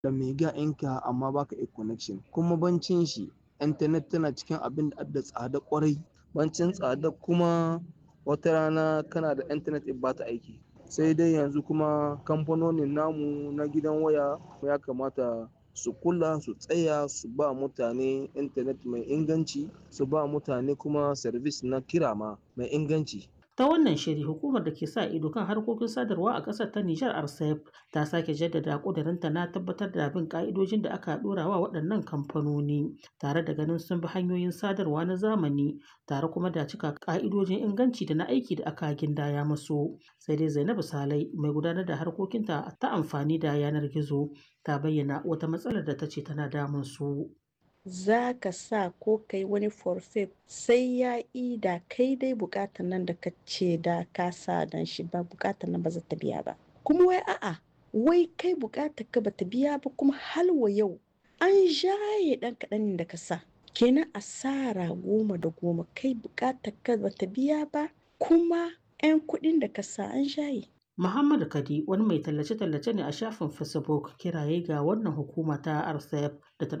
da mega ɗinka amma baka iya connection kuma bancin shi intanet tana cikin abin da adda tsada ƙwarai bancin tsada kuma wata rana kana da intanet in bata aiki sai dai yanzu kuma kamfanonin namu na gidan waya ya kamata su kula su tsaya su ba mutane intanet mai inganci su ba mutane kuma service na kira ma mai inganci ta wannan shiri hukumar da ke sa ido kan harkokin sadarwa a ƙasar ta Nijar RCEP ta sake jaddada ƙudurinta na tabbatar da bin ƙa'idojin da aka ɗora wa waɗannan kamfanoni tare da ganin sun bi hanyoyin sadarwa na zamani tare kuma da cika ƙa'idojin inganci da na aiki da aka gindaya musu sai dai Zainabu Salai mai gudanar da harkokinta ta amfani da yanar gizo ta bayyana wata matsalar da ta ce tana damun su. za ka sa ko kai wani forfait sai ya da kai dai bukatar nan da ka ce da ka sa dan shi ba bukatar nan ba za ta biya ba kuma wai a'a wai kai bukatar ka ba ta biya ba kuma halwa yau an jaye dan kaɗan da ka sa kenan asara goma da goma kai bukatar ka ba ta biya ba kuma 'yan kuɗin da ka sa an jaye Muhammadu Kadi wani mai tallace-tallace ne a shafin Facebook kiraye ga wannan hukuma ta RCEP da ta